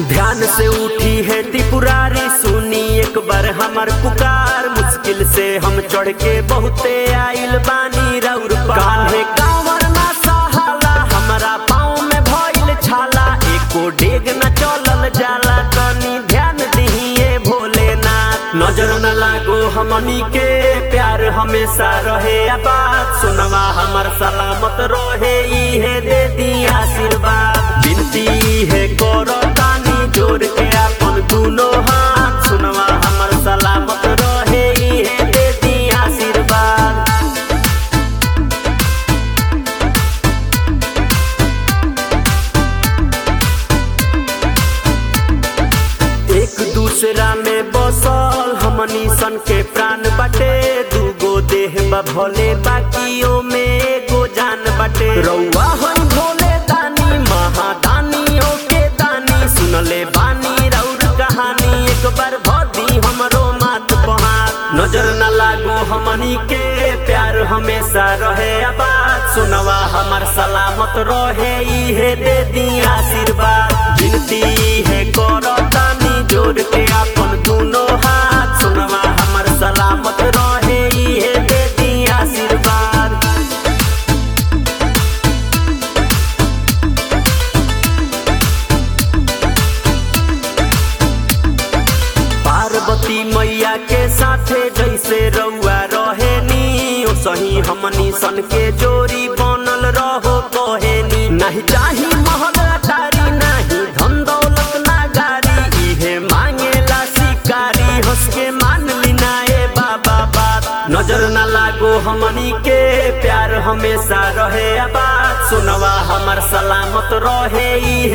ध्यान से उठी है त्रिपुरारी सुनी एक बार हमर पुकार मुश्किल से हम चढ़ के बहुते आइल बानी रौर कान्हे कांवर ना सहाला हमरा पाँव में भइल छाला एको डेग न चलल जाला तनी ध्यान दिहिए भोलेनाथ नजर न लागो हमनी के प्यार हमेशा रहे आबाद सुनवा हमर सलामत रहे इहे दे दी आशीर्वाद विनती है करो तानी जोड़ के अपन दुनो हाथ सुनवा हमर सलामत रहे इहे दे दी आशीर्वाद एक दूसरा में बसल हमनी सन के प्राण बाटे दूगो देह बा भले बाकियों में एगो जान बाटे रउआ हम भोले दानी महादानियों के दानी सुनले बानी रउर कहानी एक बार भदी हमरो मात पहाड़ नजर न लागो हमनी के प्यार हमेशा रहे आबाद सुनवा हमर सलामत रहे इहे दे दी आशीर्वाद विनती है करो तानी जोड़ के अपन दुनो हाथ सुनवा हमर सलामत रहे इहे दे दी आशीर्वाद पार्वती मैया के साथे जैसे रउआ रहेनी ओ सही हमनी सन के जोड़ी बनल रहो कहेनी नहीं चाही महल अटारी नहीं धन दौलत ना गाड़ी इहे मांगेला शिकारी हंस के मान लिनाए बाबा बात नजर न लागो हमनी के प्यार हमेशा रहे आबाद सुनवा हमर सलामत रहे इहे